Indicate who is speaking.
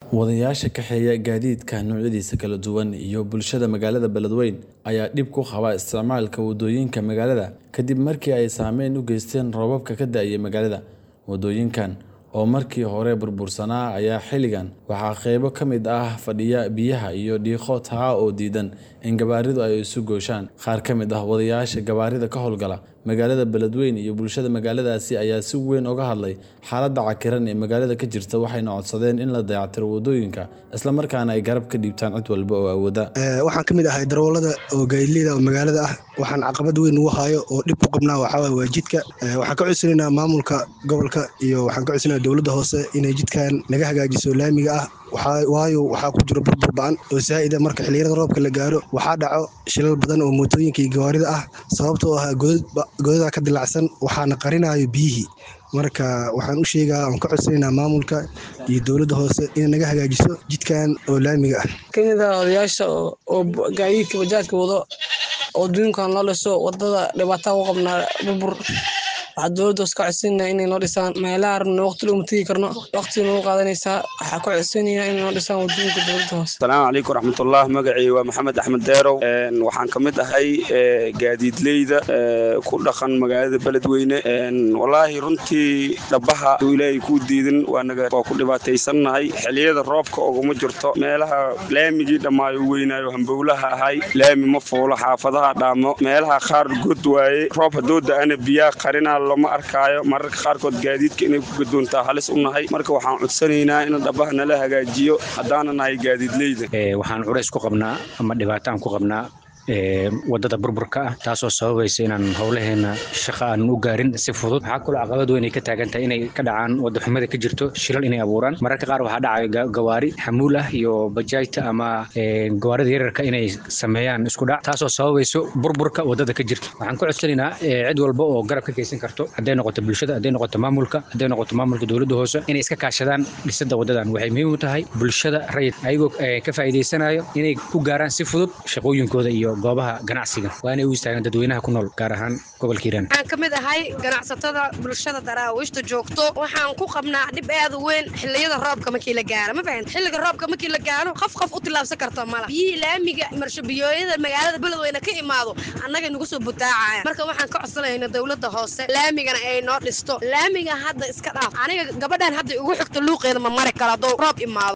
Speaker 1: Wadayaasha kaxeeya gaadiidka noocyadiisa kala duwan iyo bulshada magaalada Beledweyne ayaa dhib ku qaba isticmaalka wadooyinka magaalada kadib markii ay saameyn u geysteen roobabka ka da'ay magaalada. Wadooyinkan oo markii hore burbursanaa ayaa xilligan waxaa qaybo ka mid ah fadhiya biyaha iyo dhiiqo taa oo diidan in gawaaridu ay isu gooshaan. Qaar ka mid ah wadayaasha gawaarida ka howlgala magaalada Beledweyne iyo bulshada magaaladaasi ayaa si weyn uga hadlay xaaladda cakiran ee magaalada ka jirta waxayna codsadeen in la dayactiro wadooyinka isla markaana ay garab ka dhiibtaan cid walba oo awooda.
Speaker 2: waxaan ka mid ahay darawallada oo gaadiidleyda oo magaalada ah waxaan caqabad weyn ugu hayo oo dhib ku qabnaa waxaa waaye waa jidka waxaan ka codsanaynaa maamulka gobolka iyo waxaan ka codsanaynaa dowladda hoose inay jidkan naga hagaajiso laamiga ah waayo waxaa ku jiro burbur ba'an oo saa'ida marka xilliyada roobka la gaaro waxaa dhaco shilal badan oo mootooyinka iyo gawaarida ah sababtoo ah godadaa ka dilacsan waxaana qarinayo biyihii marka waxaan u sheegaa aan ka codsanaynaa maamulka iyo dowladda hoose inay naga hagaajiso jidkan oo laamiga ah
Speaker 3: kamid ah odayaasha oo gaadiidka bajaajka wado oo adduunkan loo dhiso wadada dhibaataa u qabnaa burbur waxaa dowladda hoose ka codsanayna inay noo dhisaan meelaha rabna waqti looma tegi karno waqti nagu qaadanaysaa waxaa ka codsanaya inay noo dhisaan wadooyinka dowladda hoose
Speaker 4: asalaamu calaykum raxmatullah magacii waa maxamed axmed deerow waxaan ka mid ahay gaadiidleyda ku dhaqan magaalada beledweyne wallaahi runtii dhabaha uu ilaahay kuu diidin waanaga waa ku dhibaataysannahay xilliyada roobka oguma jirto meelaha laamigii dhammaayo weynaayo hambowlaha ahay laami ma fuulo xaafadaha dhaamo meelaha qaar god waaye roob haddoo da-ana biyaa qarinaa lama arkaayo mararka qaarkood gaadiidka inay ku gadoontaa halis u nahay marka waxaan codsanaynaa in dhabaha nala hagaajiyo haddaana nahay gaadiidleyda
Speaker 5: waxaan culays ku qabnaa ama dhibaataan ku qabnaa wadada burburka ah taasoo sababaysa inaan howlaheena shaqa aanan u gaarin si fudud waxaa kaloo caqabad weyn ay ka taagan tahay inay ka dhacaan wadaxumada ka jirto shilal inay abuuraan mararka qaar waxaa dhacaya gawaari xamuul ah iyo bajaajta ama gawaarida yararka inay sameeyaan isku dhac taasoo sababayso burburka wadada ka jirta waxaan ku codsanaynaa cid walba oo garab ka geysan karto hadday noqoto bulshada hadday noqoto maamulka hadday noqoto maamulka dowladda hoose inay iska kaashadaan dhisada wadadan waxay muhiim u tahay bulshada rayid ayagoo ka faa'iidaysanayo inay ku gaaraan si fudud shaqooyinkooda iyo goobaha ganacsiga waa inay u istaagaan dadweynaha ku nool gaar ahaan gobolka hiiraan
Speaker 6: waxaan ka mid ahay ganacsatada bulshada daraawiishta joogto waxaan ku qabnaa dhib aad u weyn xilliyada roobka markii la gaaro ma fahamta xilliga roobka markii la gaaro qof qof u tillaabsan karto mala biyihii laamiga marshobiyooyada magaalada beledweyne ka imaado annaga nagu soo butaacaya marka waxaan ka codsanayna dowladda hoose laamigana ay noo dhisto laamiga hadda iska dhaaf aniga gabadhan hadda ugu xigta luuqeeda ma mari karo hadduu roob imaado